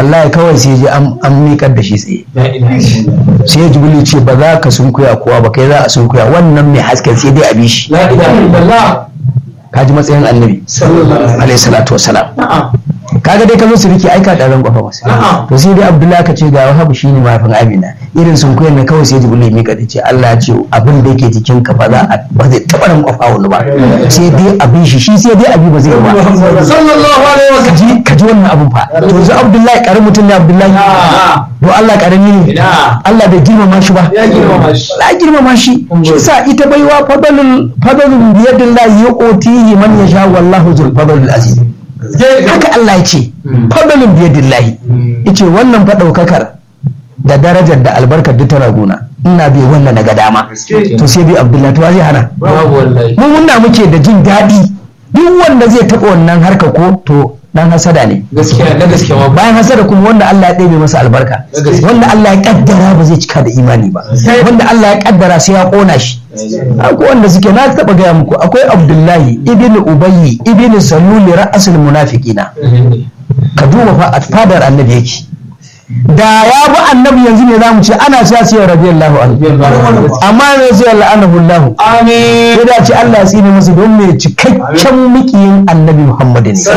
wallahi kawai sai ji an miƙar da shi tsaye sai ya jibril ce ba za ka sunkuya kowa ba kai za a sunkuya wannan mai hasken sai dai a bi shi ka ji matsayin annabi alaihi salatu wasalam kaga dai ka zo su rike aika da ran gwafa masa to sai dai abdullahi ka ce ga wahabu shine mahaifin amina irin sun koyar na kawai sai jibril mika da ce Allah ya ce abin da yake cikin ka ba za a ba zai taba ran gwafa wani ba sai dai abin shi shi sai dai abi ba zai ba sallallahu alaihi wasallam kaji kaji wannan abun fa to yanzu abdullahi karamin mutum ne abdullahi to Allah karami ne Allah bai girmama shi ba ya girmama shi la girmama shi shi sa ita baiwa fadalul fadalul biyadillahi yuqtihi man yasha wallahu zul fadlil aziz haka Allah ya ce fadalin biyadillahi yace wannan fa daukakar da darajar da albarkar duk tana gona ina bai wannan na ga dama to sai bi abdullahi to zai hana babu wallahi mun muna muke da jin daɗi duk wanda zai taɓa wannan harka ko to dan hasada ne gaskiya na gaskiya ma bayan hasada kuma wanda Allah ya ɗebe masa albarka wanda Allah ya kaddara ba zai cika da imani ba wanda Allah ya kaddara sai ya kona shi akwai wanda suke na taɓa gaya muku akwai Abdullahi ibn Ubayyi ibn Saluli ra'asul munafiqina ka duba fa a fadar annabi yake da ya bi annabi yanzu ne za mu ce ana cewa sai radiyallahu anhu amma ne sai la'anahu Allah amin sai da ce Allah ya tsine masa don mai cikakken mukiyin annabi Muhammad ne